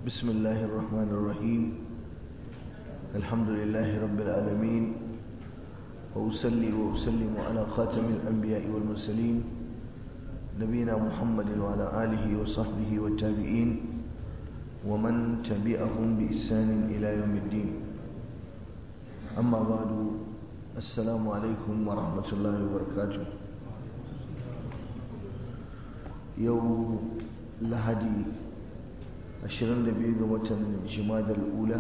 بسم الله الرحمن الرحيم الحمد لله رب العالمين وأسلي وأسلم على خاتم الأنبياء والمرسلين نبينا محمد وعلى آله وصحبه والتابعين ومن تبعهم بإحسان إلى يوم الدين أما بعد السلام عليكم ورحمة الله وبركاته يوم لهدي 22 ga watan jimadar ula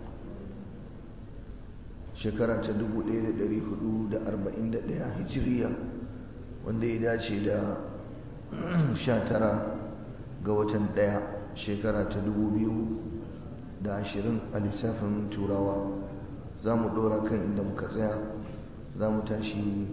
shekara ta 1441 hijiriya wanda ya dace da 19 ga watan 1 shekara ta 2020 a lissafin turawa za mu dora kan inda muka tsaya za mu tashi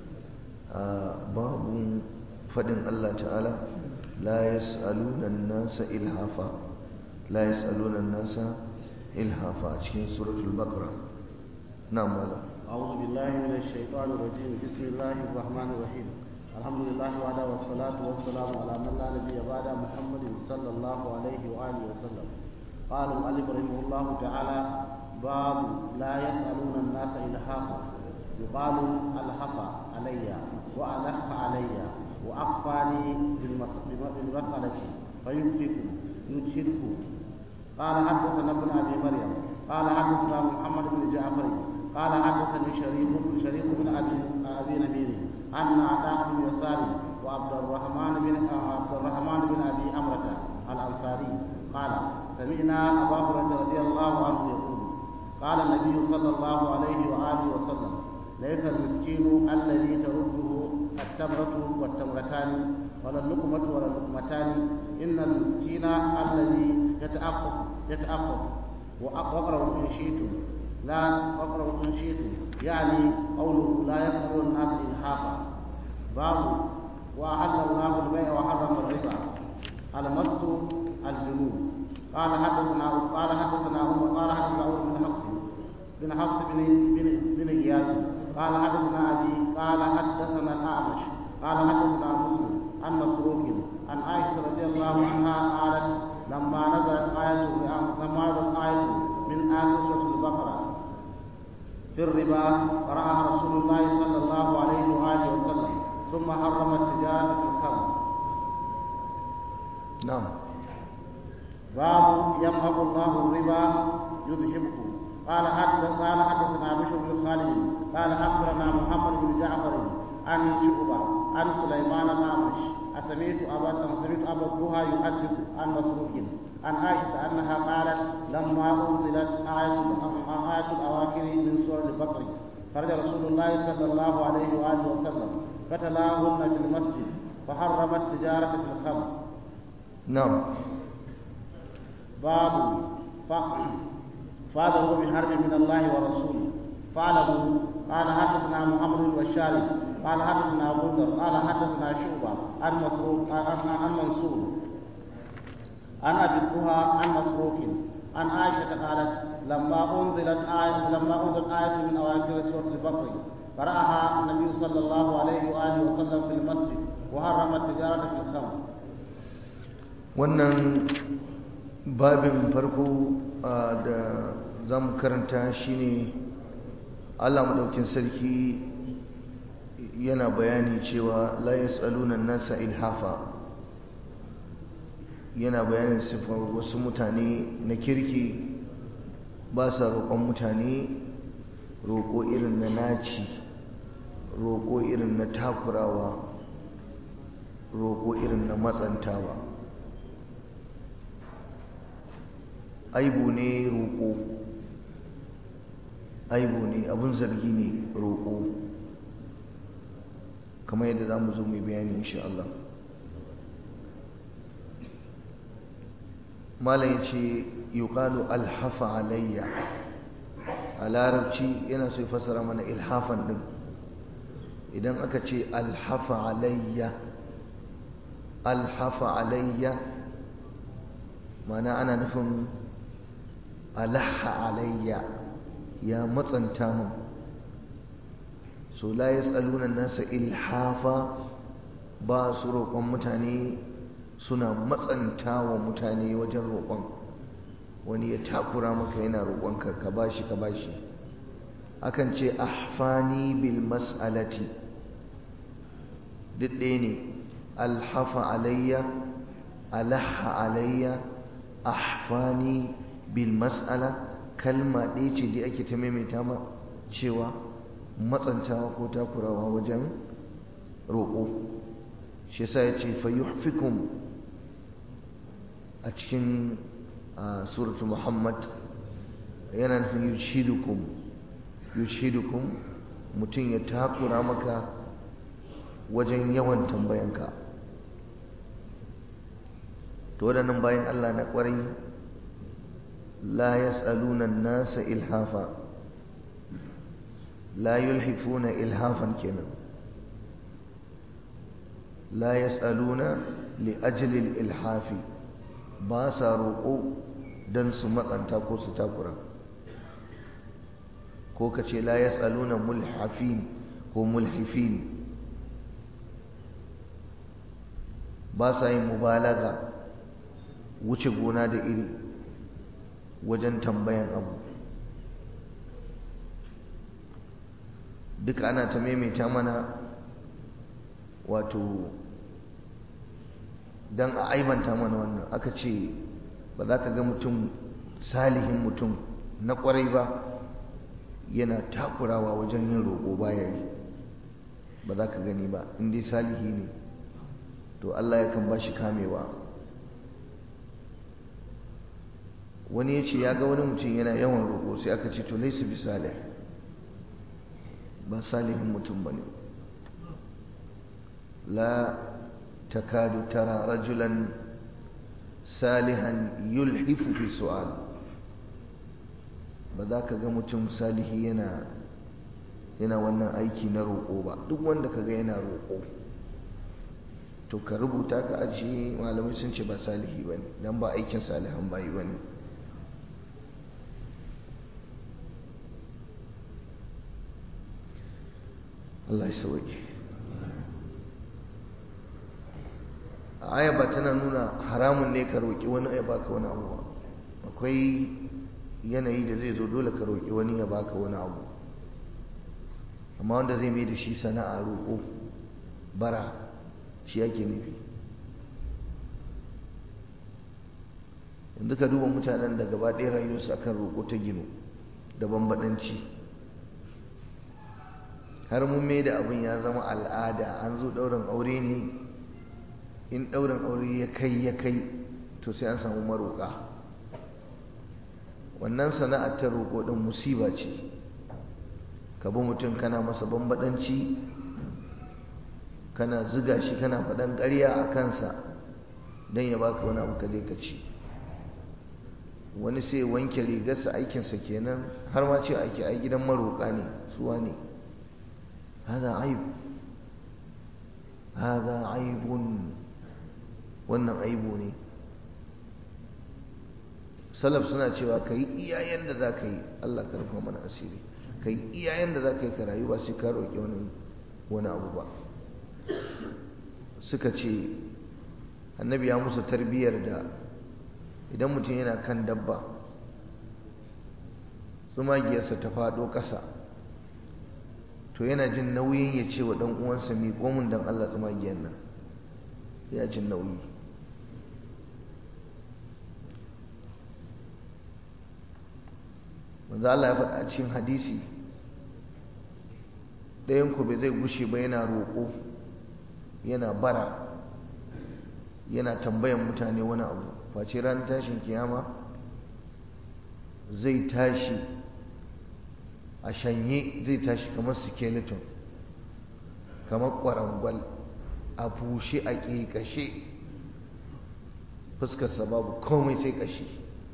a babun faɗin allah ta'ala la yas'aluna nasa ilhafa لا يسألون الناس إلهافا cikin سورة البقرة نعم ماذا أعوذ بالله من الشيطان الرجيم بسم الله الرحمن الرحيم الحمد لله وعلى والصلاة والسلام على من لا نبي بعد محمد صلى الله عليه وآله وسلم قال المؤلف رحمه الله تعالى باب لا يسألون الناس إلهافا يقال ألحف علي وألح علي وأخفاني بالمسألة فيمسك يجهده قال حدثنا ابن ابي مريم قال حدثنا محمد بن جعفر قال حدثني شريك شريك بن ابي ابي نبيل ان عطاء بن يسار وعبد الرحمن بن عبد الرحمن بن ابي امرة الانصاري قال سمعنا ابا هريره رضي الله عنه يقول قال النبي صلى الله عليه واله وسلم ليس المسكين الذي ترده التمرة والتمرتان ولا اللقمة ولا اللقمتان إن المسكين الذي يتأفف يتأفف وأقرأوا إن شئتم لا أقرأوا إن شئتم يعني قوله لا يسأل الناس إلحافا باب وأحل الله البيع وحرم الربا المس الجنون قال حدثنا قال حدثنا عمر قال حدثنا عمر بن حفص بن حفص بن بن بن اياس قال حدثنا ابي قال حدثنا الاعمش قال حدثنا مسلم عن مسروق عن عائشه رضي الله عنها قالت لما نزلت آية لما نزلت آية من آية سورة البقرة في الربا قرأها رسول الله صلى الله عليه وآله وسلم ثم حرم التجارة في الخمر نعم باب يمحق الله الربا يذهبه قال حدث قال حدثنا بشر بن خالد قال اخبرنا محمد بن جعفر عن شعبة عن سليمان الأعمش أسمعت أبا سمعت أبا الضحى يحدث عن مسروق عن عائشة أنها قالت لما أنزلت آية آية الأواخر من سورة البقر خرج رسول الله صلى الله عليه وآله وسلم فتلاهن في المسجد فحرم التجارة في الخمر نعم باب فاذروا بحرب من الله ورسوله فاعلموا قال حدثنا محمد البشاري قال حدثنا ابو ذر قال حدثنا شعبه عن مسروق عن منصور عن ابي الضحى عن مسروق عن عائشه قالت لما انزلت آية لما انزلت آية من أواخر سورة البقرة قرأها النبي صلى الله عليه وآله وسلم في المسجد وحرم التجارة في الخمر. wannan babin farko da za mu karanta shine Allah maɗaukin sarki yana bayani cewa la yas'aluna nasa ilhafa yana bayanin sifar wasu mutane na kirki ba sa roƙon mutane roƙo irin na naci roƙo irin na takurawa roƙo irin na matsantawa aibu ne roƙo aibu ne abun zargi ne roƙo kamar yadda za mu zo mai bayani insha Allah malam ya ce yuqalu alhafa alayya a larabci yana so ya fassara mana ilhafan din idan aka ce alhafa alayya alhafa alayya mana ana nufin alaha alayya ya matsanta mun so la yas'aluna nasa ilhafa ba su roƙon mutane suna matsanta wa mutane wajen roƙon wani ya takura maka yana roƙonka ka bashi ka bashi akan ce ahfani bil mas'alati duk ɗaya ne alhafa alayya alaha alayya ahfani bil mas'ala kalma ɗaya ce da ake ta maimaita ma cewa matsantawa ko takurawa wajen roƙo shi yasa ya ce fayyuhfikum a cikin suratu muhammad yana nufin yushidukum yushidukum mutum ya takura maka wajen yawan tambayanka to waɗannan bayan allah na ƙwarai la yas'aluna nasa ilhafa la yulhifuna ilhafan kenan la yas'aluna li ajli ilhafi ba sa roƙo don su matsanta ko su takura ko ka ce la yas'aluna mulhafin ko mulhifin ba sa yin mubalaga wuce gona da iri wajen tambayan abu duka ana ta maimaita mana wato don a aibanta mana wannan aka ce ba za ka ga mutum salihin mutum na kwarai ba yana takurawa wajen yin roƙo baya yi ba za ka gani ba inda salihi ne to Allah yakan ba shi kamewa wani ya ce ya ga wani mutum yana yawan roƙo sai aka ce to laisu bi salih ba salihin mutum ba ne la takadu tara rajulan salihan yulhifu fi su'al ba za ka ga mutum salihi yana yana wannan aiki na roƙo ba duk wanda ka ga yana roƙo to ka rubuta ka ajiye malamai sun ce ba salihi ba ne don ba aikin salihan bayi ba ne Allah ya sauke aya ba tana nuna haramun ne ka roƙi wani ya baka wani abu ba akwai yanayi da zai zo dole ka roƙi wani ya baka wani abu amma wanda zai mai da shi sana'a roƙo bara shi yake nufi yanzu ka duba mutanen da gaba ɗaya rayuwarsu akan roƙo ta gino da bambaɗanci har mun mai da abin ya zama al'ada an zo ɗaurin aure ne in ɗaurin aure ya kai ya kai to sai an samu maroƙa wannan sana'ar ta roƙo ɗin musiba ce ka bi mutum kana masa bambaɗanci kana ziga shi kana faɗan ƙarya a kansa don ya baka wani abu ka je ka ci wani sai wanke rigarsa aikinsa kenan har ma ce ake ai gidan maroƙa ne suwa ne hada aib hada aibun wannan aibu ne salaf suna cewa ka yi iyayen da za ka yi allah ka rufa mana asiri ka yi iyayen da za ka yi ka rayu ba sai ka roƙi wani abu ba suka ce annabi ya musu tarbiyyar da idan mutum yana kan dabba tsumagiyarsa ta faɗo ƙasa to yana jin nauyin ya ce wa ɗan uwansa mi komin don Allah tsumagiyar nan ya jin nauyi manzo Allah ya faɗa a cikin hadisi ɗayan ku bai zai gushe ba yana roƙo yana bara yana tambayan mutane wani abu face ranar tashin kiyama zai tashi a shanye zai tashi kamar skeleton kamar ƙwarangwal a bushe a ƙeƙashe fuskarsa babu komai sai ƙashi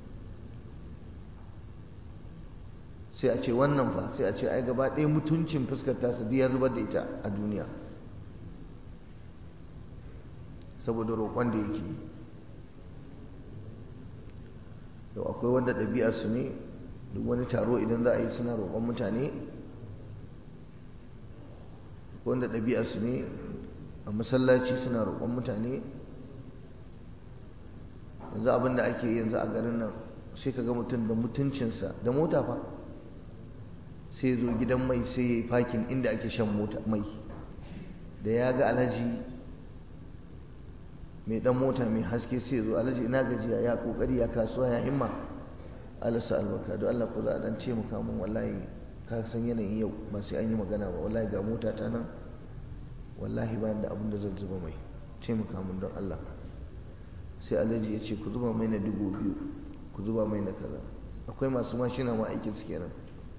sai a ce wannan fa sai a ce ai gaba ɗaya mutuncin fuskar tasa ya zubar da ita a duniya saboda roƙon da yake da akwai wanda ɗabi'arsu ne duk wani taro idan za a yi suna roƙon mutane wanda ɗabi'arsu ne a masallaci suna roƙon mutane yanzu abin da ake yanzu a garin nan sai ka ga mutum da mutuncinsa da mota fa sai zo gidan mai sai ya yi fakin inda ake shan mota mai da ya ga alhaji mai dan mota mai haske sai zo alhaji ina gajiya ya kokari ya kasuwa ya himma alasa albarka don Allah ko za a dan ce mu kamun wallahi ka san yanayin yau ba sai an yi magana ba wallahi ga mota ta nan wallahi ba da abin da zan zuba mai ce mu kamun don Allah sai alhaji ya ce ku zuba mai na dubu biyu ku zuba mai na kaza akwai masu mashina ma aikin su kenan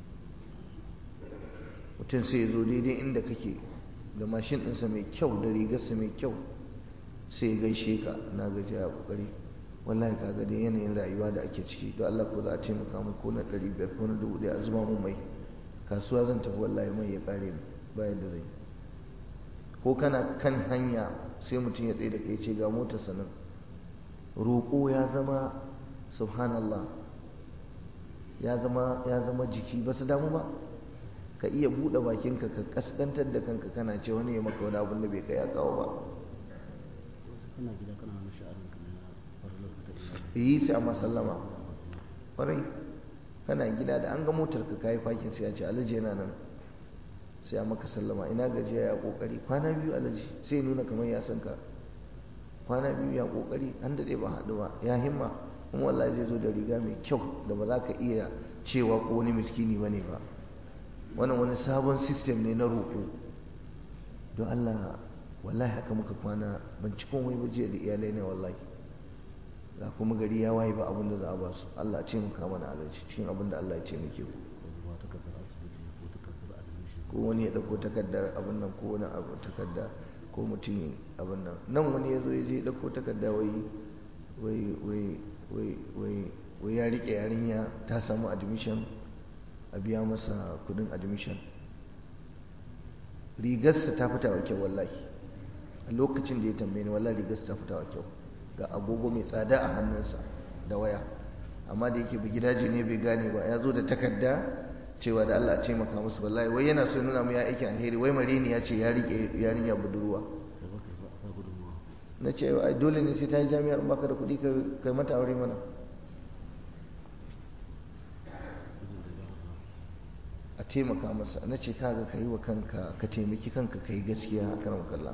mutum sai ya zo daidai inda kake da mashin ɗinsa mai kyau da rigarsa mai kyau sai ya gaishe ka na gaji a kokari wallahi ka ga dai yanayin rayuwa da ake ciki don Allah ko za a taimaka mu ko na ɗari biyar ko na dubu ɗaya a zuba mun mai kasuwa zan tafi wallahi mai ya ƙare bayan da zai ko kana kan hanya sai mutum ya tsaye da kai ce ga motarsa nan roƙo ya zama subhanallah ya zama ya zama jiki ba su damu ba ka iya buɗe bakinka ka kaskantar da kanka kana ce wani ya maka wani abin da bai kai ya kawo ba kana gida kana wani sha'anin ka na farlar ka ta yi sai a masallama ƙwarai kana gida da an ga motar ka kayi fakin sai ya ce alhaji yana nan sai a maka sallama ina gajiya ya kokari kwana biyu alhaji sai ya nuna kamar ya san ka kwana biyu ya kokari an daɗe ba haɗu ba ya himma kuma wallahi zai zo da riga mai kyau da ba za ka iya cewa ko wani miskini ba ne ba wannan wani sabon sistem ne na roƙo don Allah wallahi haka muka kwana ban ci komai ba jiya da iyalai ne wallahi ga kuma gari ya waye ba abin da za a ba su Allah ce muka mana alaji cikin abin da Allah ya ce muke ku ko takardar asibiti ko takardar admission ko wani ya dauko takardar abin nan ko wani abu takarda ko mutum abin nan nan wani ya zo ya je ya dauko takarda wai wai wai wai wai wai ya rike yarinya ta samu admission a biya masa kudin admission rigarsa ta fita wa kyau wallahi a lokacin da ya tambaye ni wallahi rigarsa ta fita wa kyau ga agogo mai tsada a hannunsa da waya amma da yake gidaje ne bai gane ba ya zo da takarda cewa da Allah a ce maka musu wallahi wai yana so nuna mu ya aiki alheri wai marini ya ce ya rike yarinya budurwa da ba ka ba gudunmuwa na ce ai dole ne sai ta yi jami'ar in baka da kuɗi ka kai mata aure mana gudun da za a taimaka masa na ce kaga ka yi wa kanka ka taimaki kanka ka yi gaskiya a karan kalla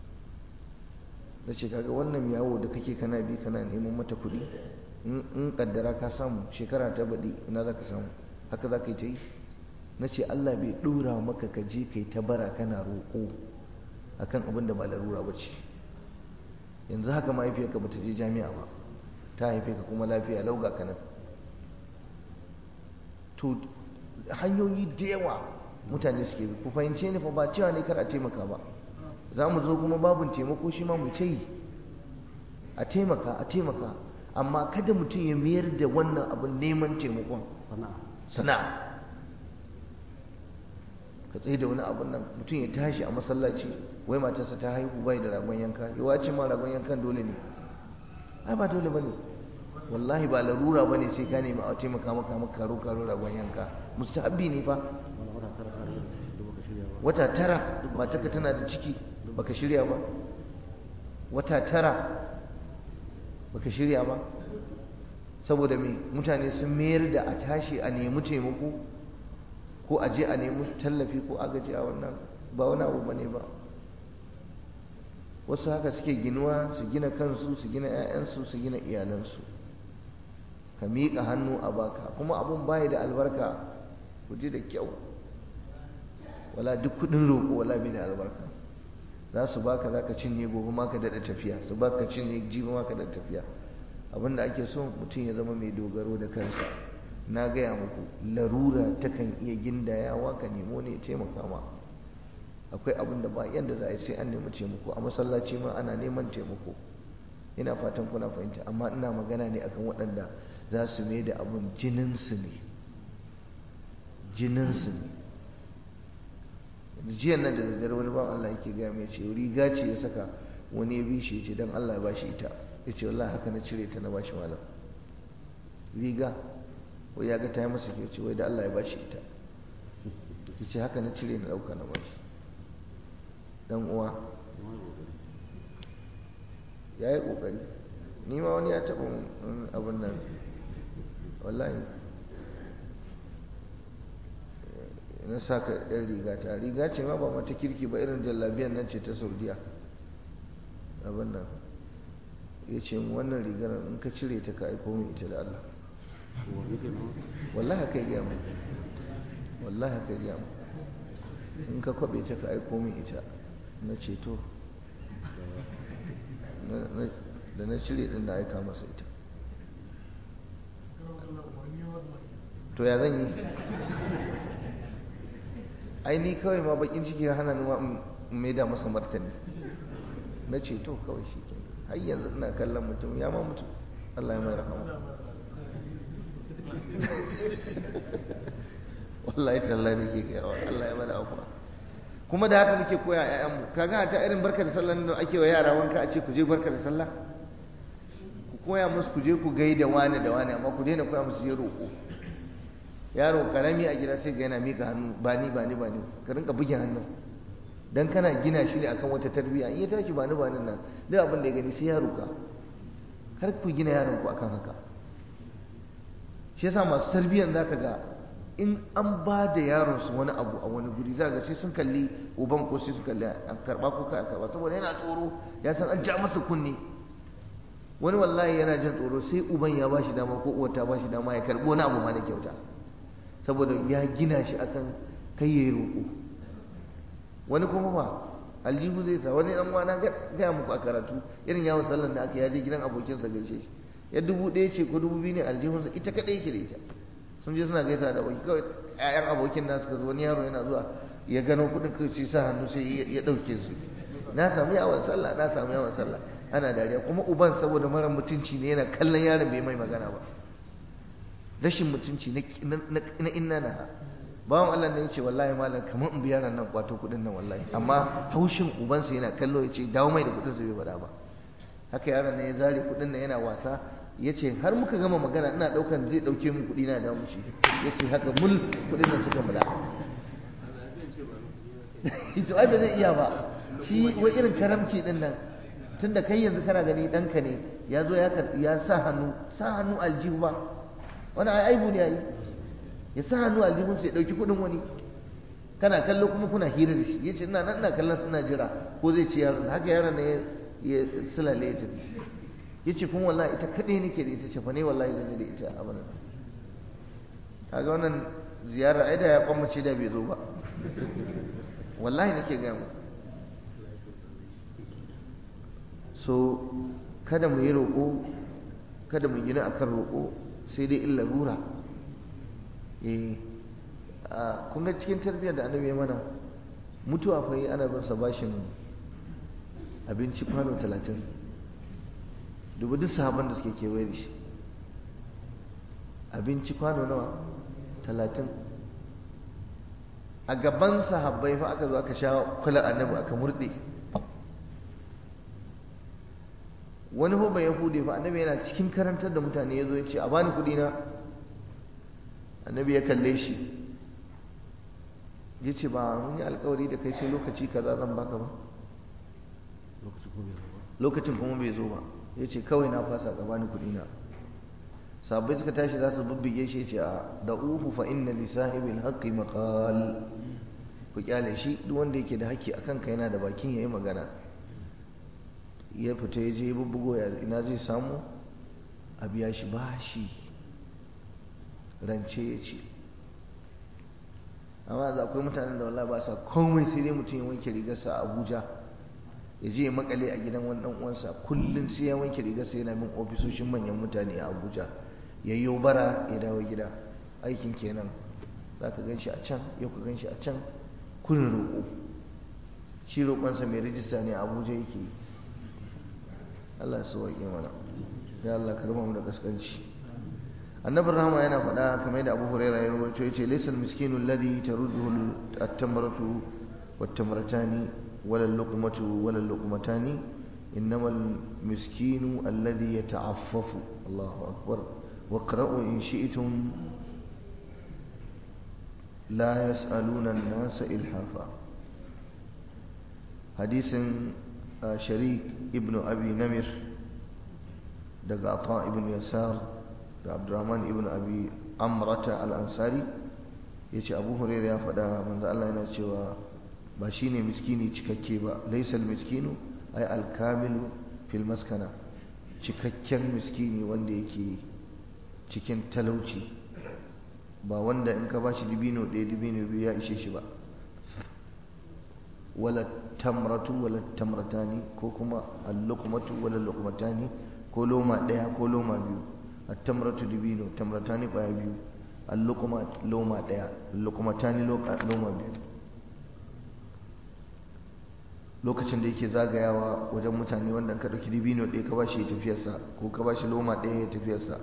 na ce kaga wannan yawo da kake kana bi kana neman mata kuɗi in in kaddara ka samu shekara ta baɗi ina za ka samu haka za ka yi ta yi na ce Allah bai ɗora maka ka je kai ta bara kana roƙo akan abin da ba larura ba ce yanzu haka mahaifiyarka ba ta je jami'a ba ta haife ka kuma lafiya lauga ka nan to hanyoyi da yawa mutane suke bi ku fahimce ni fa ba cewa ne kar a taimaka ba za mu zo kuma babin taimako shi ma mu ta yi a taimaka a taimaka amma kada mutum ya mayar da wannan abin neman taimakon sana'a sana'a ka tsaye da wani abin nan mutum ya tashi a masallaci wai matarsa ta haihu bai da ragon yanka yawa ce ma ragon yankan dole ne ai ba dole ba ne wallahi ba larura ba ne sai ka nemi a taimaka maka maka karo karo ragon yanka mustahabbi ne fa wani wata tara tare da baka shirya ba wata tara matarka tana da ciki baka shirya ba wata tara baka shirya ba saboda me mutane sun mayar da a tashi a nemi taimako ko a je a nemi tallafi ko agaji a wannan ba wani abu bane ba wasu haka suke ginuwa su gina kansu su gina 'ya'yansu su gina iyalansu ka miƙa hannu a baka kuma abun baya da albarka ku ji da kyau wala duk kudin roƙo wala bai da albarka za su baka za ka cinye gobe ma ka daɗa tafiya su baka cinye jibi ma ka daɗa tafiya abinda ake so mutum ya zama mai dogaro da kansa na gaya muku larura takan iya gindayawa ka nemo ne ya taimaka ma akwai abin da ba yadda za a yi sai an nemi taimako a masallaci ma ana neman taimako ina fatan kuna fahimta amma ina magana ne akan waɗanda za su mai da abin jininsu ne jininsu ne jiyan nan da daddare wani ba Allah yake gaya mai ce riga ce ya saka wani ya bi shi ya ce don Allah ya bashi ita ya ce wallahi haka na cire ta na bashi malam riga wai ya ga ta yi masa ke ce wai da Allah ya bashi ita ya ce haka na cire na ɗauka na bashi dan uwa ya yi ƙoƙari ni ma wani ya taɓa abin nan wallahi na saka yan riga ta riga ce ma ba mata kirki ba irin jallabiyan nan ce ta saudiya abin nan ya ce wannan rigar in ka cire ta ka aiko min ita da Allah wallahi haka yi mu wallahi haka yi mu in ka kwabe ta ka aiko min ita na ceto da na cire din da aika masa ita to ya zan yi ai ni kawai ma bakin ciki ya hana numa mai da masa martani na ceto kawai shi ke har yanzu ina kallon mutum ya ma mutu Allah ya mai rahama wallahi tallahi nake gawa Allah ya mana afuwa kuma da haka muke koya ƴaƴanmu kaga ta irin barka da sallah da ake wa yara wanka a ce ku je barka da sallah ku koya musu ku je ku gaida wani da wani amma ku daina koya musu je roƙo yaro karami a gida sai ga yana mika hannu ba ni ba ni ba ni ka rinka buge hannun dan kana gina shi ne akan wata tarbiyya in ya tashi ba ni ba nan duk abin da ya gani sai ya roƙa kar ku gina yaron ku akan haka shi yasa masu tarbiyyan zaka ga in an ba da yaron su wani abu a wani guri zaka sai sun kalli uban ko sai sun kalli an karba ko kai karba saboda yana tsoro ya san an ja masa kunne wani wallahi yana jin tsoro sai uban ya bashi dama ko uwar ta bashi dama ya karbo wani abu ma da kyauta saboda ya gina shi akan kai yayi roƙo wani kuma ba aljihu zai sa wani dan wana gaya muku a karatu irin yawon sallan da aka yaje gidan abokinsa gaishe shi ya dubu ɗaya ce ko dubu biyu ne aljihunsa ita kaɗai yake da ita sun je suna gaisa da aboki kawai ƴaƴan abokin nasu suka zo wani yaro yana zuwa ya gano kuɗin kai sai sa hannu sai ya ɗauke su na samu yawon sallah na samu yawon sallah ana dariya kuma uban saboda mara mutunci ne yana kallon yaron bai mai magana ba rashin mutunci na inna na bawan Allah ne yace wallahi malam kamar in biya nan kwato kudin nan wallahi amma haushin ubansa yana kallo yace dawo mai da kudin sa bai faɗa ba haka yaron ne ya zare kudin nan yana wasa yace har muka gama magana ina daukan zai dauke min kudi na da mushi yace haka mul kudin nan suka mula to ai ba zai iya ba shi wai irin karamci din nan tunda kai yanzu kana gani danka ne ya zo ya sa hannu sa hannu aljihu ba wani aibu ne yayi ya sa hannu aljihunsa ya ɗauki kuɗin wani kana kallo kuma kuna hira da shi ya ce ina nan ina kallon suna jira ko zai ce yaron haka yaron ne ya sulale ya tafi ya ce kuma wallahi ita kaɗai nake da ita ce fa ne wallahi zan da ita a bana kaga wannan ziyara ai da ya kwamace da bai zo ba wallahi nake gaya mu so kada mu yi roƙo kada mu gina akan roƙo sai dai in larura eh kun ga cikin tarbiyyar da annabi ya mana mutuwa fa ana bin sa bashin abinci kwano talatin dubu duk sahaban da suke kewaye da shi abinci kwano nawa talatin a gaban sahabbai fa aka zo aka sha kula annabi aka murɗe wani hoban yahudi fa annabi yana cikin karantar da mutane ya zo ya ce a bani kuɗi na annabi ya kalle shi ya ce ba mun yi alkawari da kai sai lokaci kaza zan baka ba lokacin kuma bai zo ba ya ce kawai na fasa ka bani kuɗi na sabbai suka tashi za su bubbuge shi ce a da uhu fa inna li sahibil haqqi maqal ku kyale shi duk wanda yake da haƙƙi akan ka yana da bakin yayi magana ya fita ya je bubbugo ya ina zai samu a biya shi bashi rance ya ce amma za akwai mutanen da wallah ba sa komai sai dai mutum ya wanke rigarsa a abuja ya je ya makale a gidan wani dan uwansa kullum sai ya wanke rigarsa yana bin ofisoshin manyan mutane a abuja ya yi bara ya dawo gida aikin kenan za ka gan shi a can yau ka gan shi a can kurin roƙo shi roƙonsa mai rijista ne a abuja yake yi allah su waƙe mana ya allah karba mu da kaskanci annabi rahama yana faɗa kamar da abu huraira ya rawaito yace laysa al-miskinu alladhi tarudduhu at-tamratu wat-tamratani wala al-luqmatu wala al-luqmatani innama al-miskinu alladhi yata'affafu Allahu akbar waqra'u in shi'tum la yas'aluna an-nasa ilhafa hadisin sharik ibn abi namir daga ata ibn yasar daga abdurrahman ibn abi amrata al-ansari ya ce abu huraira ya faɗa manzo Allah yana cewa ba shi ne miskini cikakke ba laisal miskinu ai alkamilu fil maskana cikakken miskini wanda yake cikin talauci ba wanda in ka bashi dibino ɗaya dibino biyu ya ishe shi ba wala tamratu wala tamratani ko kuma al-luqmatu wala luqmatani ko loma ɗaya ko loma biyu at-tamratu dibino tamratani ƙwaya biyu al-luqma loma ɗaya luqmatani loma biyu lokacin da yake zagayawa wajen mutane wanda ka ɗauki dibino ɗaya ka bashi tafiyarsa ko ka bashi loma ɗaya ya tafiyarsa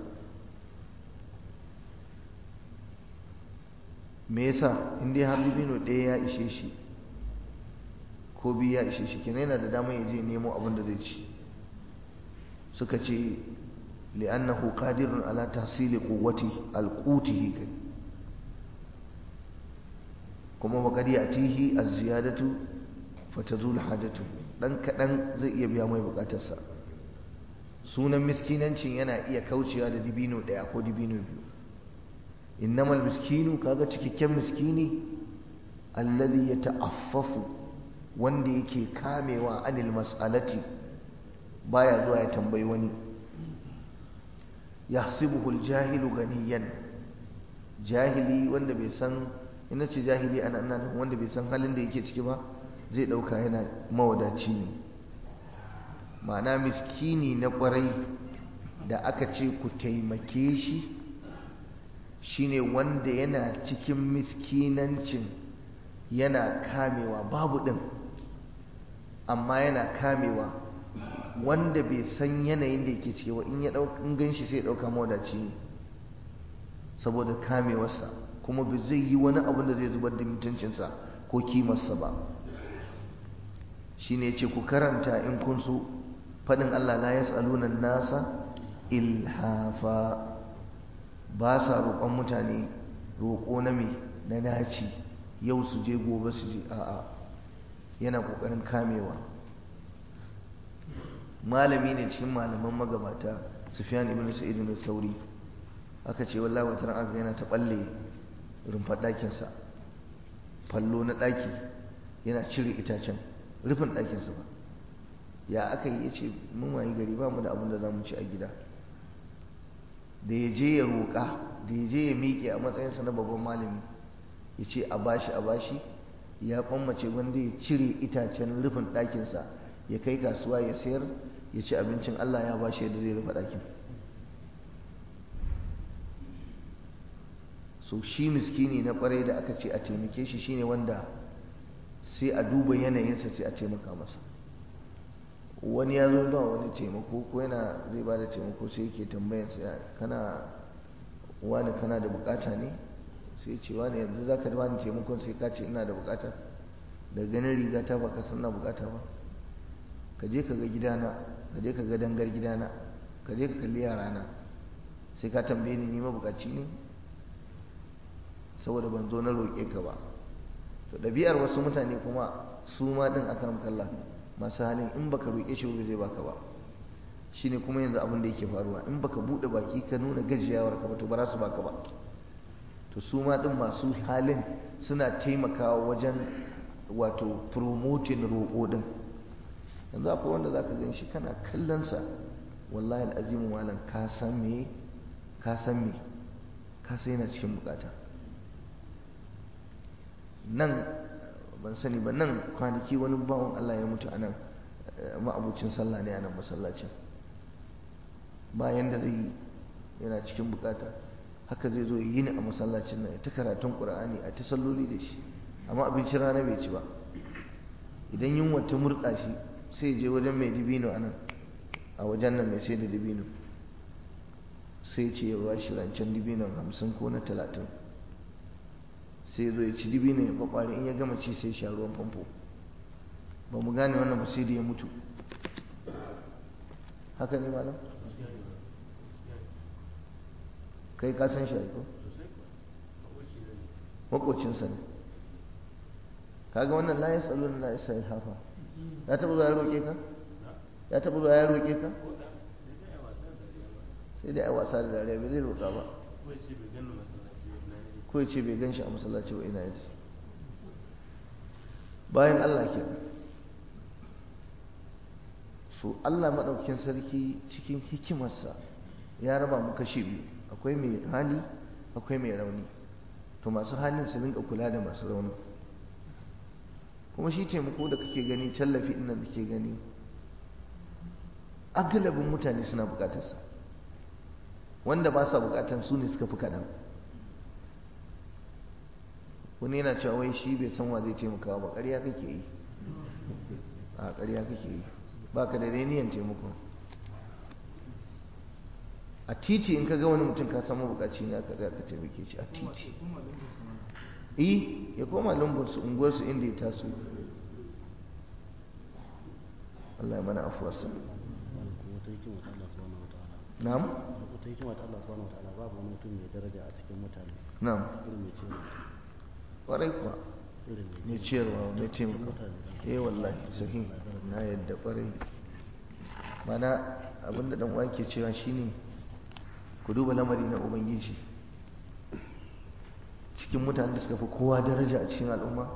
me yasa in dai har dibino ɗaya ya ishe shi ko biyu ya ishe shi kenan yana da damar ya je nemo abin da zai ci suka ce li'annahu qadirun ala tahsili quwwati alqutihi kai kuma wa qad yatihi az-ziyadatu fatazul hajatu dan kadan zai iya biya mai bukatarsa sunan miskinancin yana iya kaucewa da dibino daya ko dibino biyu innamal miskinu kaga cikakken miskini alladhi yata'affafu wanda yake kamewa anil mas'alati baya zuwa ya tambayi wani yahsibuhu aljahilu ganiyan jahili wanda bai san ina ce jahili ana nan wanda bai san halin da yake ciki ba zai dauka yana mawadaci ne ma'ana miskini na kwarai da aka ce ku taimake shi shine wanda yana cikin miskinancin yana kamewa babu ɗin amma yana kamewa wanda bai san yanayin da yake cewa in ya in gan shi sai ɗauka mawadaci ne saboda kamewarsa kuma bai zai yi wani abin da zai zubar da mutuncinsa ko kimarsa ba shine ce ku karanta in kun so faɗin Allah la yas'aluna nasa ilhafa ba sa roƙon mutane roƙo na me na naci yau su je gobe su je a'a yana ƙoƙarin kamewa malami ne cikin malaman magabata sufyan ibn sa'id ibn sauri aka ce wallahi wata ran yana ta balle rumfar ɗakinsa fallo na ɗaki yana cire itacen rufin ɗakinsa ba ya aka yi ya ce mun wayi gari ba mu da abin da za mu ci a gida da ya je ya roƙa da ya je ya miƙe a matsayinsa na babban malami ya ce a bashi a bashi ya kwammace wanda ya cire itacen rufin ɗakinsa ya kai kasuwa ya sayar ya ci abincin Allah ya bashi yadda zai rufe ɗakin so shi miskini na ƙwarai da aka ce a taimake shi shine wanda sai a duba yanayinsa sai a taimaka masa wani ya zo ba wani taimako ko yana zai ba da taimako sai yake tambayansa kana wani kana da bukata ne sai ce wani yanzu za ka wani taimakon sai ka ce ina da bukata da ganin riga ta baka san na bukata ba ka je ka ga gidana ka je ka ga dangar gidana ka je ka kalli yarana sai ka tambaye ni ni mabukaci ne saboda ban zo na roƙe ka ba to ɗabi'ar wasu mutane kuma su ma ɗin akan kalla masu halin in baka roƙe shi ba zai baka ba shine kuma yanzu abin da yake faruwa in baka buɗe baki ka nuna gajiyawar ka ba to ba za su baka ba to su ma ɗin masu halin suna taimakawa wajen wato promoting roƙo ɗin yanzu akwai wanda zaka gan shi kana kallon sa wallahi al'azimu malam ka san me ka san me ka san yana cikin bukata nan ban sani ba nan kwanaki wani bawan Allah ya mutu a nan ma'abucin sallah ne a nan masallacin bayan da zai yana cikin bukata haka zai zo yi ni a masallacin nan ta karatun ƙur'ani a ta salloli da shi amma abincin rana bai ci ba idan yunwa ta murɗa shi sai je wajen mai dibino a nan a wajen nan mai sai da dibino sai ce ya ba shi rancen dibinon hamsin ko na talatin sai zo ya ci dibino ya kwakwari in ya gama ci sai sha ruwan famfo ba mu gane wannan ba sai da ya mutu haka ne malam kai ka san shi ko makocinsa ne kaga wannan la yasalun la yasal hafa ya taba zuwa ya roƙe ka ya taba zuwa ya roƙe ka sai dai a wasa da dariya bai zai roƙa ba ko ya ce bai gan shi a masallaci wa ina yaji bayan Allah ke so Allah maɗaukin sarki cikin hikimarsa ya raba mu kashe biyu akwai mai hali akwai mai rauni to masu halin su rinka kula da masu rauni kuma shi taimako da kake gani tallafi ɗin da kake gani agalabin mutane suna bukatarsa wanda ba sa bukatan su ne suka fi kaɗan wani yana cewa wai shi bai san wa zai taimaka ba ƙarya kake yi a ƙarya kake yi ba ka da niyan taimako a titi in ka ga wani mutum ka samu bukaci na ka ga ka taimake shi a titi eh ya koma lumbunsu unguwarsu inda ya taso Allah ya mana afuwarsa na'am ta hikima ta Allah subhanahu wataala babu wani mutum mai daraja a cikin mutane na'am irin mai cewa ƙwarai kuwa irin mai ciyarwa mai taimaka eh wallahi sahi na yadda ƙwarai mana abinda dan uwa ke cewa shine ku duba lamari na ubangiji cikin mutanen da suka fi kowa daraja a cikin al'umma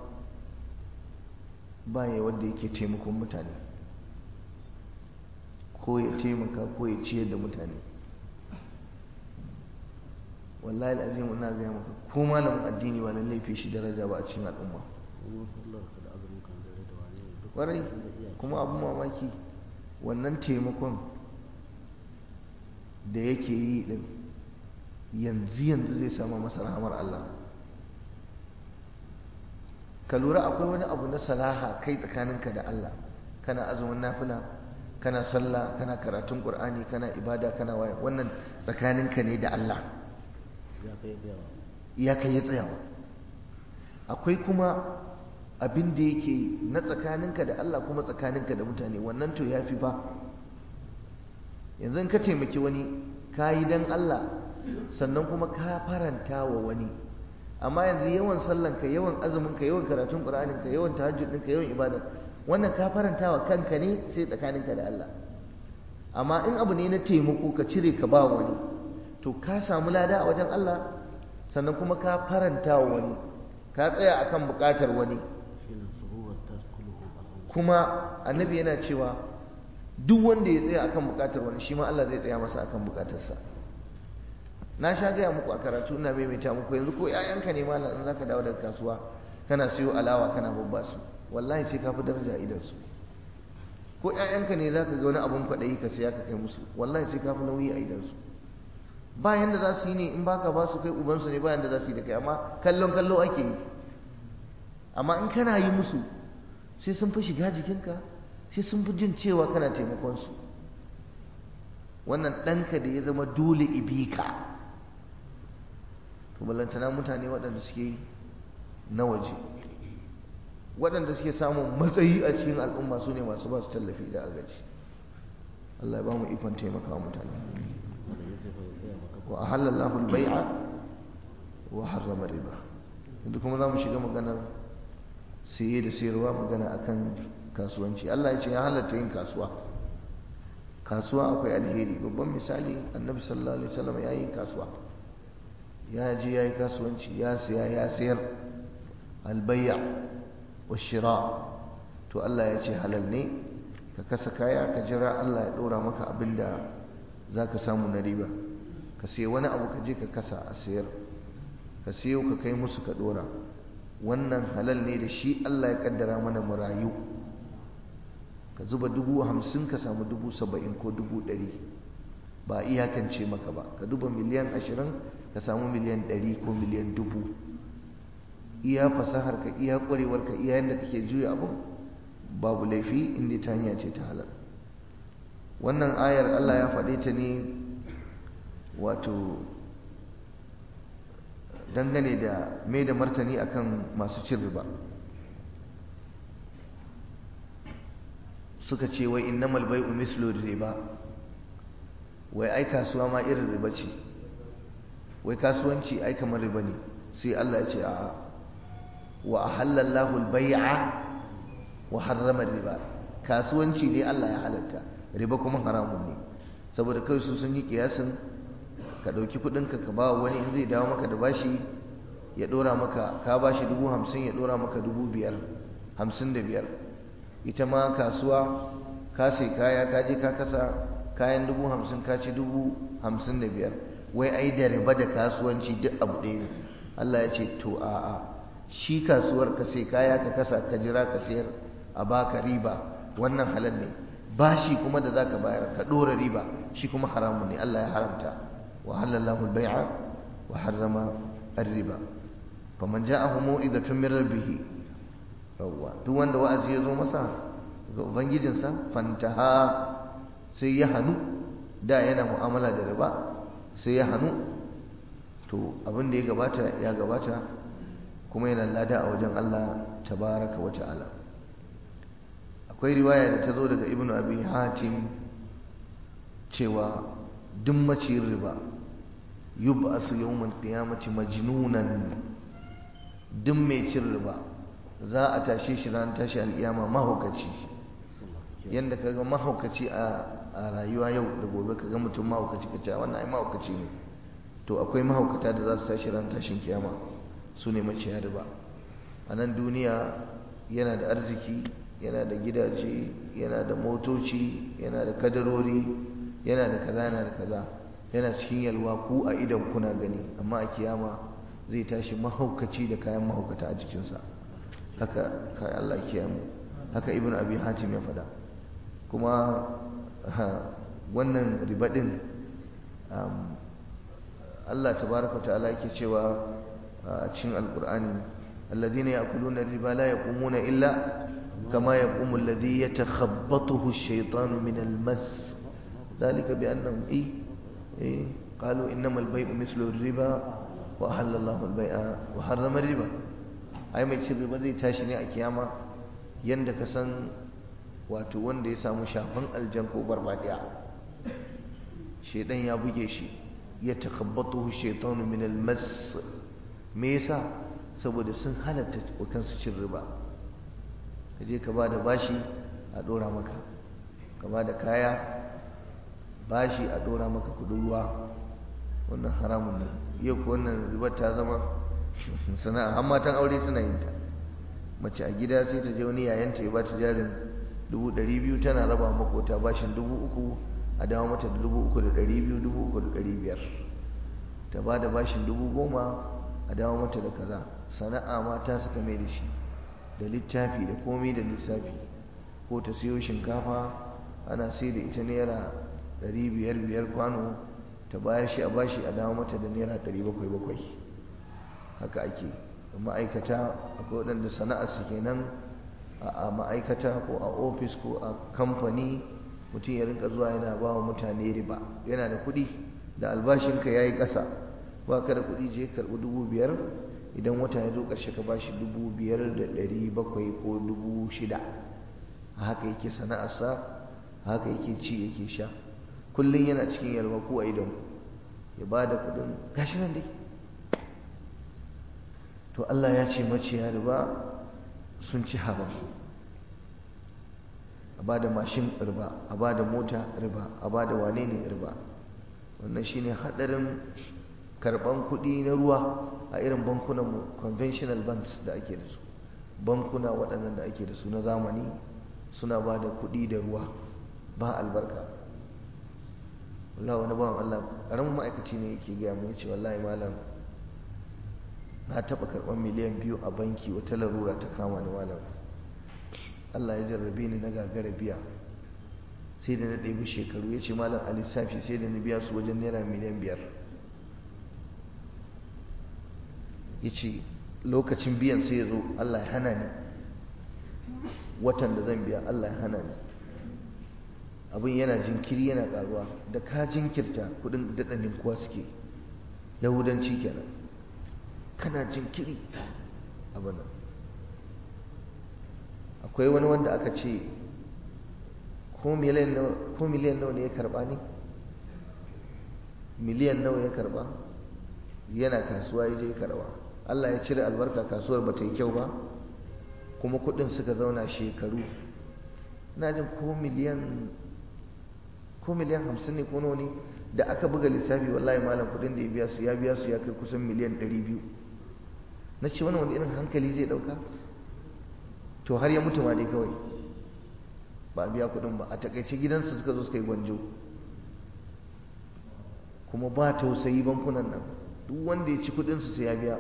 ba ya wanda yake taimakon mutane ko ya taimaka ko ya ciyar da mutane wallahi al'azim ina gaya maka ko malamin addini ba lallai fi shi daraja ba a cikin al'umma kuma sallar ka da azumin kan dare da wani ne duk kwarai da iya kuma abin mamaki wannan taimakon da yake yi din yanzu yanzu zai samu masa rahamar Allah ka lura akwai wani abu na salaha kai tsakaninka da Allah kana azumin nafila kana sallah kana karatun qur'ani kana ibada kana waya wannan tsakaninka ne da Allah ya kai yawa ya kai ya tsayawa akwai kuma abin da yake na tsakaninka da Allah kuma tsakaninka da mutane wannan to yafi fa yanzu in ka taimaki wani ka yi dan Allah sannan kuma ka faranta wa wani amma yanzu yawan sallanka yawan azuminka yawan karatun ƙur'aninka yawan tahajjudinka yawan ibada wannan ka faranta wa kanka ne sai tsakaninka da Allah amma in abu ne na taimako ka cire ka ba wani to ka samu lada a wajen Allah sannan kuma ka faranta wa wani ka tsaya akan buƙatar wani shine suhuwar ta kulhu al'umma kuma annabi yana cewa duk wanda ya tsaya akan buƙatar wani shi ma Allah zai tsaya masa akan buƙatarsa na sha gaya muku a karatu ina maimaita muku yanzu ko ƴaƴanka ne malam in zaka dawo daga kasuwa kana siyo alawa kana babba su wallahi sai ka fi daraja a idan su ko ƴaƴanka ne zaka ga wani abun kwaɗayi ka siya ka kai musu wallahi sai ka fi nauyi a idan su ba yanda za su yi ne in baka ba su kai ubansu ne ba yanda za su yi da kai amma kallon kallo ake yi amma in kana yi musu sai sun fi shiga jikinka sai sun fi jin cewa kana taimakon su wannan ɗanka da ya zama dole ibika to ballantana mutane waɗanda suke na waje waɗanda suke samun matsayi a cikin al'umma su ne masu ba su tallafi da agaji Allah ya ba mu ikon taimaka wa mutane wanda ya ce fa ya tsaya maka wa ahallallahu al-bai'a wa harrama riba yanzu kuma za mu shiga maganar saye da sayarwa magana akan kasuwanci Allah ya ce ya halatta yin kasuwa kasuwa akwai alheri babban misali annabi sallallahu alaihi wasallam ya yi kasuwa ya je ya yi kasuwanci ya siya ya sayar albayya wa shira to Allah ya ce halal ne ka kasa kaya ka jira Allah ya ɗora maka abin da za ka samu na riba ka sai wani abu ka je ka kasa a sayar ka siyo ka kai musu ka ɗora wannan halal ne da shi Allah ya kaddara mana mu rayu ka zuba dubu hamsin ka samu dubu saba'in ko dubu ɗari ba iyakance maka ba ka duba miliyan ashirin ka samu miliyan ɗari ko miliyan dubu iya fasahar ka iya ƙwarewar ka iya yadda kake juya abin babu laifi inda ta hanya ce ta halal wannan ayar Allah ya faɗe ta ne wato dangane da mai da martani akan masu cin riba suka ce wai innamal bai'u mislu riba wai ai kasuwa ma irin riba ce wai kasuwanci ai kamar riba ne sai Allah ya ce a'a wa ahallallahu al-bai'a wa harrama riba kasuwanci ne Allah ya halatta riba kuma haramun ne saboda kawai su sun yi kiyasin ka ɗauki kuɗinka ka ba wani in zai dawo maka da bashi ya ɗora maka ka bashi dubu hamsin ya ɗora maka dubu biyar hamsin da biyar ita ma kasuwa ka sai kaya ka je ka kasa kayan dubu hamsin ka ci dubu hamsin da biyar wai ai da riba da kasuwanci duk abu ɗaya ne Allah ya ce to a'a shi kasuwar ka sai kaya ka kasa ka jira ka sayar a baka riba wannan halal ne bashi kuma da zaka bayar ka ɗora riba shi kuma haramun ne Allah ya haramta wa halallahu al-bai'a wa harrama ar-riba faman ja'ahu mau'izatun min rabbih yawwa duk wanda wa'azi ya zo masa ga ubangijinsa fantaha sai ya hanu da yana mu'amala da riba sai ya hanu to abin da ya gabata ya gabata kuma yana lada a wajen Allah tabaraka wa ta'ala akwai riwaya da ta zo daga ibnu abi hatim cewa duk maciyin riba yub'asu yawmal qiyamati majnunan duk mai cin riba za a tashe shi ran tashi al'iyama mahaukaci yadda ka ga mahaukaci a rayuwa yau da gobe ka ga mutum mahaukaci ka ce wannan ai mahaukaci ne to akwai mahaukata da za su tashi ran tashin kiyama su ne maciya riba a nan duniya yana da arziki yana da gidaje yana da motoci yana da kadarori yana da kaza yana da kaza yana cikin yalwa ku a idan kuna gani amma a kiyama zai tashi mahaukaci da kayan mahaukata a jikinsa haka kai Allah kiyamu haka ibn abi hatim ya faɗa kuma wannan riba din Allah tabaraka wa ta'ala yake cewa a cikin alqur'ani alladhina ya'kuluna riba la yaqumuna illa kama yaqumu alladhi yatakhabbathu ash-shaytanu min al-mas dhalika bi annahum eh qalu innamal bay'u mithlu ar-riba wa ahalla Allahu al-bay'a wa harrama ar-riba ai mai cin riba zai tashi ne a kiyama yanda ka san wato wanda ya samu shafan aljan ko barbadiya shedan ya buge shi ya takhabbatuhu shaytanu min almas me yasa saboda sun halatta wa kansu cin riba kaje ka bada bashi a dora maka ka bada kaya bashi a dora maka kudin ruwa wannan haramun ne yau ko wannan riba ta zama sana'a har matan aure suna yin ta mace a gida sai ta je wani yayanta ya bata jarin dubu ɗari biyu tana raba makota bashin dubu uku a dawo mata da dubu uku da ɗari biyu dubu uku da ɗari biyar ta ba da bashin dubu goma a dawo mata da kaza sana'a mata suka mai da shi da littafi da komai da lissafi ko ta siyo shinkafa ana sai da ita naira ɗari biyar biyar kwano ta bayar shi a bashi a dawo mata da naira ɗari bakwai bakwai haka ake ma'aikata akwai waɗanda sana'ar su kenan a ma'aikata ko a ofis ko a kamfani mutum ya rinka zuwa yana ba wa mutane riba yana da kuɗi da albashinka ya yi ƙasa ba ka da kuɗi je karɓi dubu biyar idan wata ya zo ƙarshe ka bashi dubu biyar da ɗari bakwai ko dubu shida a haka yake sana'arsa a haka yake ci yake sha kullum yana cikin yalwa ko a idan ya ba da kuɗin gashi nan dai to Allah ya ce maciya riba sun ci haram a ba da mashin riba a ba da mota riba a ba da wane ne riba wannan shine hadarin karban kuɗi na ruwa a irin bankunan conventional banks da ake da su bankuna waɗannan da ake da su na zamani suna ba da kuɗi da ruwa ba albarka wallahi wani bawan Allah ƙaramin ma'aikaci ne yake gaya mu yace wallahi malam na taɓa karɓar miliyan biyu a banki wata larura ta kama ni malam Allah ya jarrabe ni na gagara biya sai da na ɗebi shekaru ya ce malam a lissafi sai da na biya su wajen naira miliyan biyar ya ce lokacin biyan sai ya zo Allah ya hana ni watan da zan biya Allah ya hana ni abin yana jinkiri yana ƙaruwa da ka jinkirta kuɗin daɗanin kuwa suke yahudanci kenan kana jinkiri abin nan akwai wani wanda aka ce ko miliyan nawa ne ya karba ne miliyan nawa ya karba yana kasuwa ya je ya karba Allah ya cire albarka kasuwar ba ta yi kyau ba kuma kudin suka zauna shekaru na jin ko miliyan ko miliyan hamsin ne ko nawa ne da aka buga lissafi wallahi malam kudin da ya biya su ya biya su ya kai kusan miliyan ɗari biyu na ce wani wani irin hankali zai ɗauka to har ya mutu ma dai kawai ba a biya kudin ba a takaice gidansu suka zo suka yi gwanjo kuma ba tausayi bankunan nan duk wanda ya ci kudinsu sai ya biya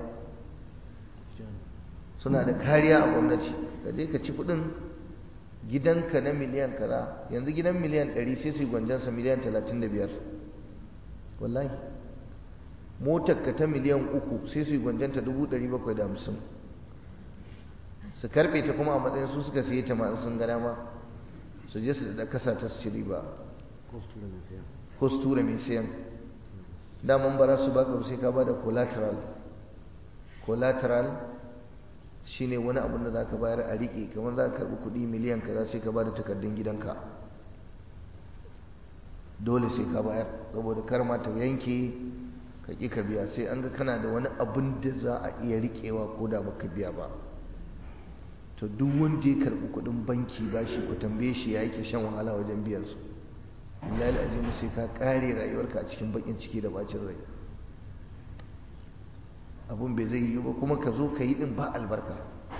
suna da kariya a gwamnati da dai ka ci kudin gidanka na miliyan kaza yanzu gidan miliyan 100 sai su yi gwanjansa miliyan 35 wallahi motarka ta miliyan uku sai su yi gwanjanta 750 su karbe ta kuma a matsayin su suka siye ta masu sun gana ma su je su da kasa ta su ci riba ko su tura mai siyan daman bara su baka sai ka ba da collateral collateral shine wani abin da zaka bayar a rike kamar za ka karbi kuɗi miliyan kaza sai ka ba da takardun gidanka dole sai ka bayar saboda kar ma ta yanke ka ƙi ka biya sai an ga kana da wani abin da za a iya riƙewa ko da baka biya ba to duk wanda ya karɓi kuɗin banki ba shi ku tambaye shi ya yake shan wahala wajen biyan su billahi alazim sai ka ƙare rayuwarka a cikin bakin ciki da bacin rai abun bai zai yiwu ba kuma ka zo ka yi din ba albarka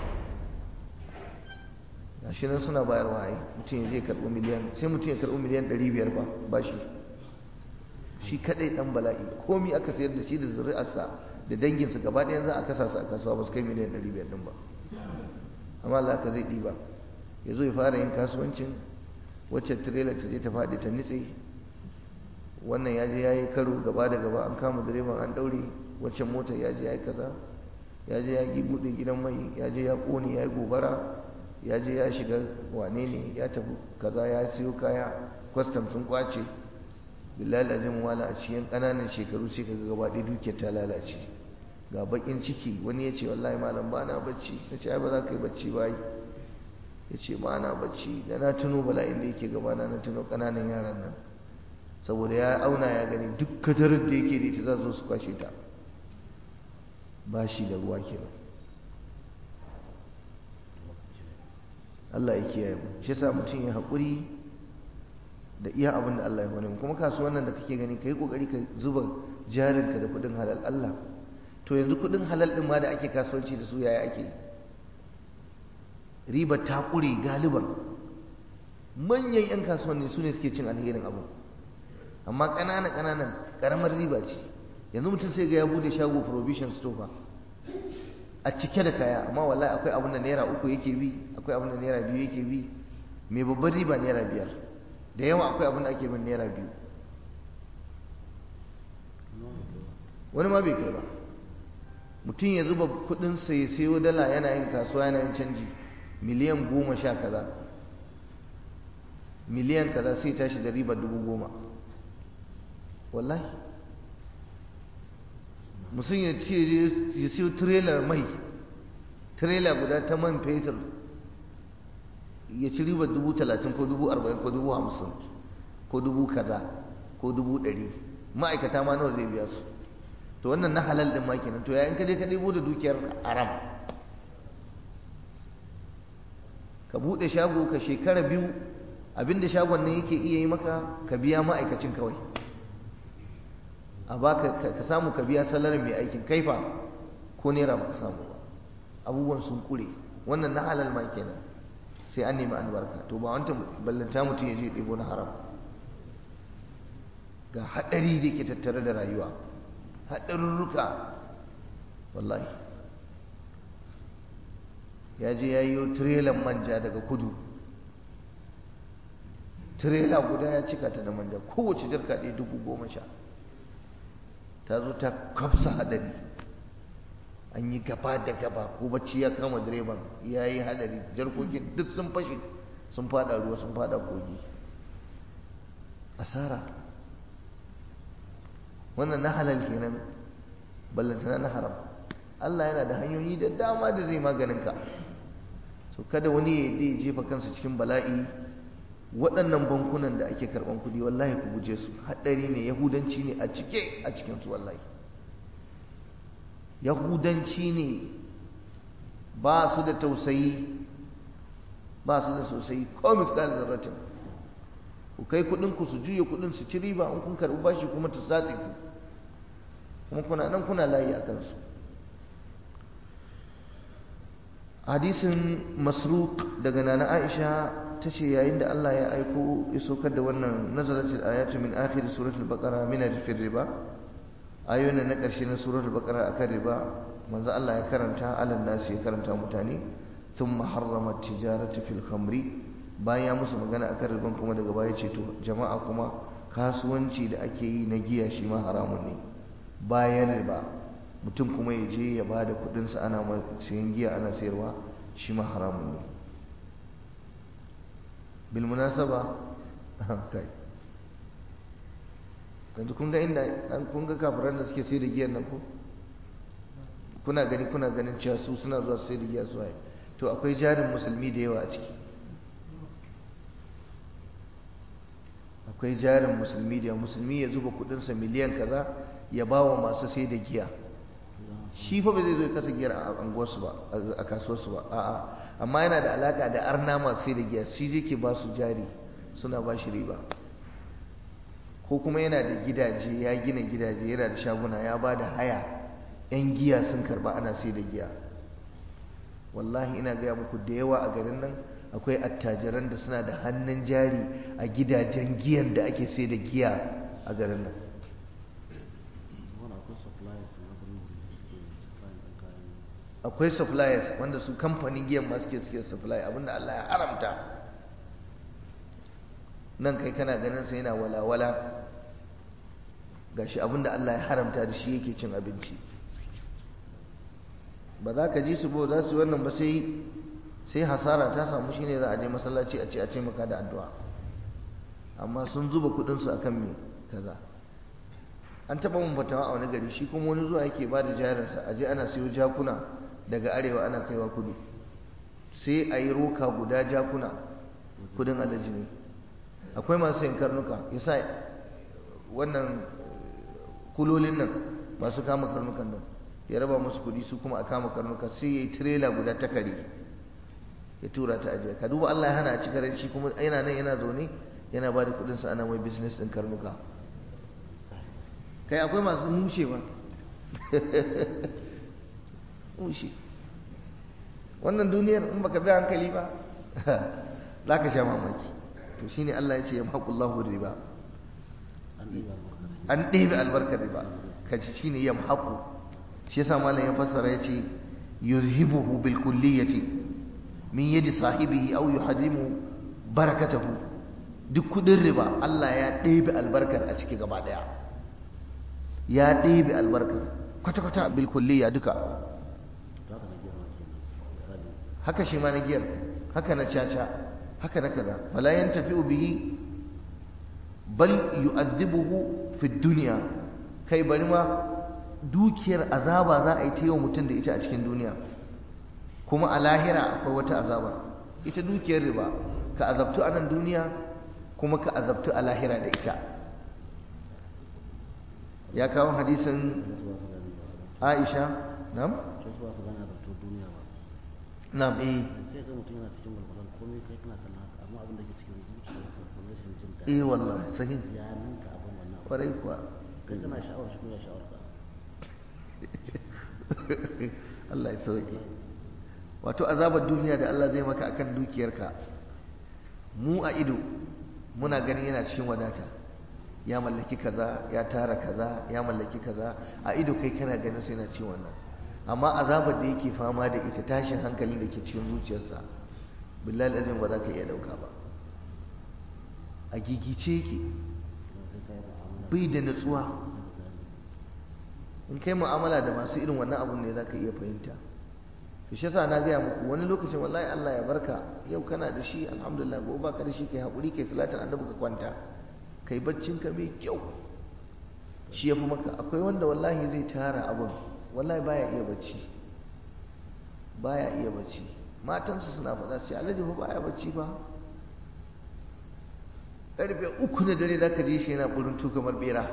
gashi nan suna bayarwa ai mutum ya zai karɓi miliyan sai mutum ya karɓi miliyan ɗari biyar ba ba shi shi kaɗai ɗan bala'i komi aka sayar da shi da zuri'arsa da danginsa gaba ɗaya za a kasa su a kasuwa ba su kai miliyan ɗari biyar ɗin ba amma Allah ka zai ɗiba ya zo ya fara yin kasuwancin wacce tirela ta je ta faɗi ta nitse wannan ya je ya yi karo gaba da gaba an kama direban an ɗaure wacce motar ya je ya yi kaza ya je ya yi buɗe gidan mai ya je ya ƙone ya yi gobara ya je ya shiga wane ne ya tafi kaza ya siyo kaya kwastam sun kwace billahi lazim wala a cikin ƙananan shekaru sai ka gaba ɗaya dukiyar ta lalace ga bakin ciki wani ya ce wallahi malam ba na bacci na ce ai ba za ka yi bacci ba yi ya ce ba na bacci da na tuno bala'in da yake gabana na tuno ƙananan yaran nan saboda ya auna ya gani duk kadarar da yake da ita za su su kwashe ta ba shi da ruwa kenan Allah ya kiyaye mu shi yasa mutum ya haƙuri da iya abin da Allah ya wani kuma kasuwan nan da kake gani kai kokari ka zuba jarinka da kuɗin halal Allah to yanzu kuɗin halal din ma da ake kasuwanci da su yaya ake riba ta ƙure galiban manyan 'yan kasuwanni su ne suke cin alherin abu amma ƙanana ƙananan ƙaramar riba ce yanzu mutum sai ga ya bude shago provision store a cike da kaya amma wallahi akwai abin da naira uku yake bi akwai abin da naira biyu yake bi mai babban riba naira biyar da yawa akwai abin da ake bin naira biyu wani ma bai kai ba mutum ya zuba kudin ya sayo dala yana yin kasuwa yana yin canji miliyan goma sha kaza miliyan kaza sai tashi da ribar dubu goma wallahi mutum ya ce ya siyo tirelar mai tirela guda ta man fetur ya ci ribar dubu talatin ko dubu arba'in ko dubu hamsin ko dubu kaza ko dubu ɗari ma'aikata ma nawa zai biya su to wannan na halal ɗin ma kenan to yayin ka je ka ɗebo da dukiyar haram ka buɗe shago ka shekara biyu abinda shagon nan yake iya yi maka ka biya ma'aikacin kawai a baka ka samu ka biya salarin mai aikin kaifa ko naira ba ka samu ba abubuwan sun kure wannan na halal ma kenan sai an nemi albarka to ba wanta ballanta mutum ya je ɗebo na haram ga haɗari da ke tattare da rayuwa haɗarurruka wallahi ya je ya yi tirelan manja daga kudu tirela guda ya cika ta da manja kowace jarka ɗaya dubu goma sha ta zo ta kafsa hadari an yi gaba da gaba ko bacci ya kama direban ya yi hadari jarkokin duk sun fashe sun fada ruwa sun fada kogi asara wannan na halal kenan ballantana na haram Allah yana da hanyoyi da dama da zai maganin ka so kada wani ya jefa kansa cikin bala'i waɗannan bankunan da ake karɓan kuɗi wallahi ku guje su haɗari ne yahudanci ne a cike a cikinsu wallahi yahudanci ne ba su da tausayi ba su da sosai ko misali zarratin ku kai kuɗin ku su juya kuɗin su ci riba in kun karɓi bashi kuma ta satse ku kuma kuna nan kuna layi a kansu hadisin masruq daga nana aisha ta ce yayin da Allah ya aiko ya saukar da wannan nazaratul ayatu min akhir suratul baqara min al riba ayoyin na ƙarshe na suratul baqara akan riba manzo Allah ya karanta alan nasi ya karanta mutane thumma harrama tijarata fil khamri bayan ya musu magana akan riban kuma daga baya ce to jama'a kuma kasuwanci da ake yi na giya shi ma haramun ne bayan riba mutum kuma ya je ya bada kudin sa ana mai sayan giya ana sayarwa shi ma haramun ne bil munasaba kai yanzu kun ga inda kun ga kafiran da suke sai da giyan nan ko kuna gani kuna ganin cewa su suna zuwa sai da giya su waye to akwai jarin musulmi da yawa a ciki akwai jarin musulmi da musulmi ya zuba kudinsa miliyan kaza ya ba wa masu sai da giya shi fa ba zai zo ya kasa giyar a anguwarsu ba a kasuwarsu ba a'a amma yana da alaka da arna masu sai da giya shi zai ke ba su jari suna ba shi riba ko kuma yana da gidaje ya gina gidaje yana da shaguna ya ba da haya 'yan giya sun karba ana sai da giya wallahi ina gaya muku da yawa a garin nan akwai attajiran da suna da hannun jari a gidajen giyan da ake sai da giya a garin nan akwai suppliers wanda su kamfanin giyan masu ke suke supply abinda Allah ya haramta nan kai kana ganin sa yana walawala gashi abinda Allah ya haramta da shi yake cin abinci ba za ka ji su ba za su yi wannan ba sai sai hasara ta samu shine za a je masallaci a ce a ce maka da addu'a amma sun zuba kudin su akan me kaza an taba mun fatawa a wani gari shi kuma wani zuwa yake ba da jarinsa a je ana siyo jakuna daga arewa ana kaiwa kudu sai a yi roka guda jakuna kudin alaji ne akwai masu yin karnuka yasa wannan kulolin nan masu kama karnukan nan ya raba musu kudi su kuma a kama karnuka sai ya yi tirela guda ta kare ya tura ta ajiya ka duba Allah ya hana a cikin shi kuma yana nan yana zaune yana ba da kudinsa ana mai business din karnuka kai akwai masu mushe ba mushe wannan duniyar in baka bi hankali ba za ka sha mamaki to shine Allah ya ce ya mahaƙullahu riba an ɗebe albarkar riba kaji shine ya mahaƙu shi yasa malam ya fassara ya ce yuzhibuhu bil kulliyati min yadi sahibihi aw yuhadimu barakatahu duk kudin riba Allah ya ɗebe albarkar a ciki gaba ɗaya ya ɗebe albarkar kwata-kwata bil kulliya duka haka shi ma na giyar haka na caca haka na kaza wala yantafi'u bihi bal yu'adhibuhu fi dunya kai bari ma dukiyar azaba za a yi ta yau mutum da ita a cikin duniya kuma a lahira akwai wata azaba ita dukiyar riba ka azabtu a nan duniya kuma ka azabtu a lahira da ita ya kawo hadisin aisha nam? nam eh sai ga mutum yana cikin walwalan komai kai kana kallon haka amma abin da ke cikin zuciyarsa ko rashin jin daɗi eh wallahi sahi ya ninka abin wannan abu. kwarai kuwa kai kana sha'awar shi ko ya sha'awar ka Allah ya sauke wato azabar duniya da Allah zai maka akan dukiyarka mu a ido muna ganin yana cikin wadata ya mallaki kaza ya tara kaza ya mallaki kaza a ido kai kana ganin sai na ci wannan amma azabar da yake fama da ita tashin hankalin da ke cikin zuciyarsa billahi azim ba za ka iya dauka ba a gigice yake bai da nutsuwa in kai mu'amala da masu irin wannan abun ne za ka iya fahimta to shi yasa na gaya muku wani lokacin wallahi Allah ya barka yau kana da shi alhamdulillah gobe baka da shi kai hakuri kai salatin annabi ka kwanta kai baccin ka mai kyau shi yafi maka akwai wanda wallahi zai tara abun wallahi baya iya bacci baya iya bacci matansu suna faɗa sai alhaji fa baya bacci ba karfe uku na dare zaka je shi yana buruntu kamar bera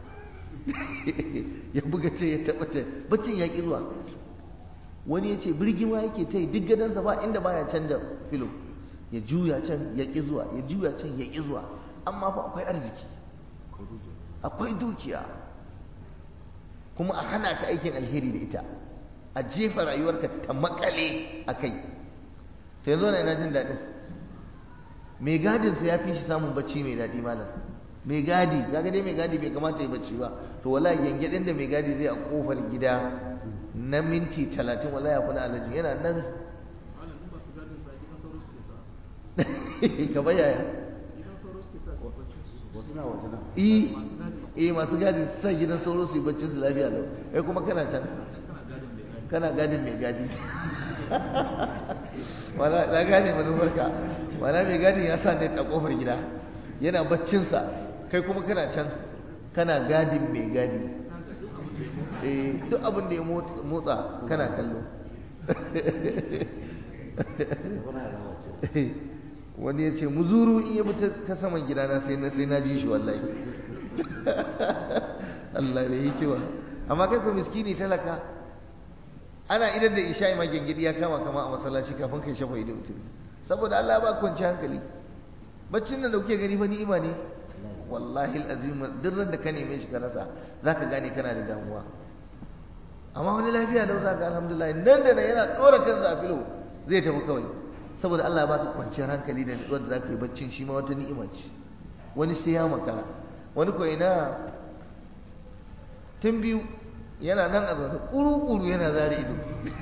ya buga ce ya taɓa ce baccin ya ƙi zuwa wani ya ce birgima yake ta yi duk gadansa ba inda baya canja filo ya juya can ya ƙi zuwa ya juya can ya ƙi zuwa amma fa akwai arziki akwai dukiya kuma a hana ka aikin alheri da ita a jefa rayuwarka ta makale a kai to yanzu na ina jin daɗin mai gadinsa ya fi shi samun bacci mai daɗi malam mai gadi kaga dai mai gadi bai kamata ya bacci ba to wallahi gyangyaɗin da mai gadi zai a kofar gida na minti talatin wallahi ya fi na alaji yana nan ka bayaya eh masu gadi su sa gidan sauro su yi baccin su lafiya lau kai kuma kana can kana gadin mai gadi wala na gane manufarka wala mai gadi ya sa net a kofar gida yana baccinsa kai kuma kana can kana gadin mai gadi eh duk abin da ya motsa kana kallo wani ya ce muzuru in ya bi ta saman gidana sai na sai na ji shi wallahi Allah ne hikima amma kai ko miskini talaka ana idan da isha'i ma gengidi ya kama kama a masallaci kafin kai shafa ido mutum saboda Allah ba kwanci hankali baccin nan da kuke gani fa ni'ima ne wallahi alazim duk da ka neme shi ka rasa zaka gane kana da damuwa amma wani lafiya da zaka alhamdulillah nan da nan yana dora kansa a filo zai tafi kawai saboda Allah baka kwanciyar hankali da nutsuwar da zaka yi baccin shi ma wata ni'ima ce wani sai ya makara wani ko ina tun biyu yana nan a zaune ƙuru-ƙuru yana zare ido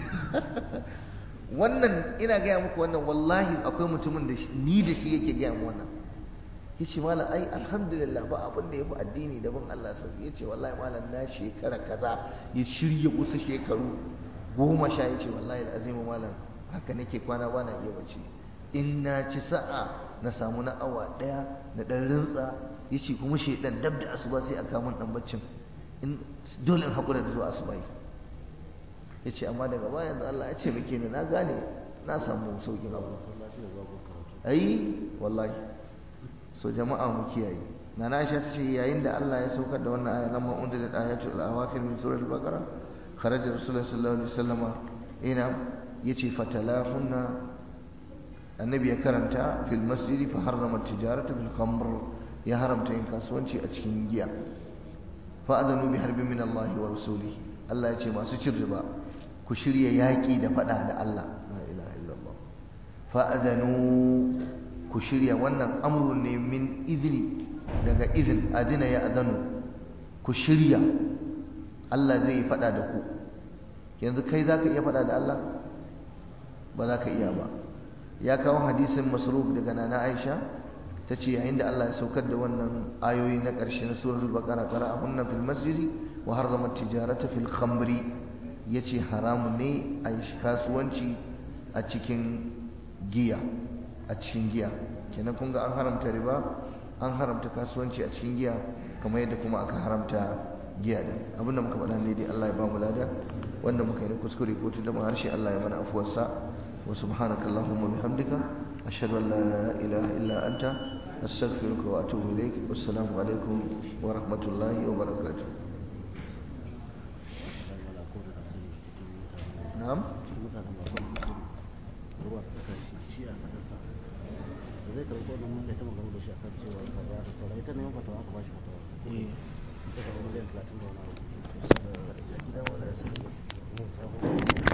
wannan ina gaya muku wannan wallahi akwai mutumin da ni da shi yake gaya mu wannan ya ce malam ai alhamdulillah ba abin da ya fi addini da bin Allah sauki ya ce wallahi malam na shekara kaza ya shirya kusa shekaru goma sha ya ce wallahi azimu malam haka nake kwana ba na iya bacci in na ci sa'a na samu na awa ɗaya na ɗan rintsa ya ce kuma shaidan dab da asuba sai a kamun ɗan baccin in dole in haƙura da zuwa asuba ya ce amma daga baya yanzu Allah ya ce muke ni na gane na samu sauƙin abu ayi wallahi so jama'a mu kiyaye na na Aisha tace yayin da Allah ya saukar da wannan aya lamma unzilat ayatul awakhir min suratul baqara kharaja rasulullahi sallallahu alaihi wasallama ina yace fatalahunna annabi ya karanta fil masjidi fa harrama tijarata bil khamr ya haramta yin kasuwanci a cikin giya fa adanu bi harbin min Allah wa rasulihi Allah ya ce masu cin riba ku shirya yaƙi da faɗa da Allah la ilaha illallah fa adanu ku shirya wannan amrun ne min izini daga izin adina ya adanu ku shirya Allah zai yi faɗa da ku yanzu kai za ka iya faɗa da Allah ba za ka iya ba ya kawo hadisin masruf daga nana aisha ta ce yayin da Allah ya saukar da wannan ayoyi na ƙarshe na suratul baqara qara'ahunna fil masjidi wa harrama tijarata fil khamri yace haramu ne a yi kasuwanci a cikin giya a cikin giya kenan kun ga an haramta riba an haramta kasuwanci a cikin giya kamar yadda kuma aka haramta giya din abinda muka faɗa ne dai Allah ya ba mu lada wanda muka yi na kuskure ko tunda harshe Allah ya mana afuwarsa wa subhanaka allahumma bihamdika ashhadu an la ilaha illa anta astaghfiruka wa atubu ilaik wassalamu alaikum wa rahmatullahi wa barakatuh na'am zai karɓi wannan mun kai ta magana da shi akan cewa kaza da sauran ita ne fatawa aka bashi fatawa ita ka miliyan 30 da wani abu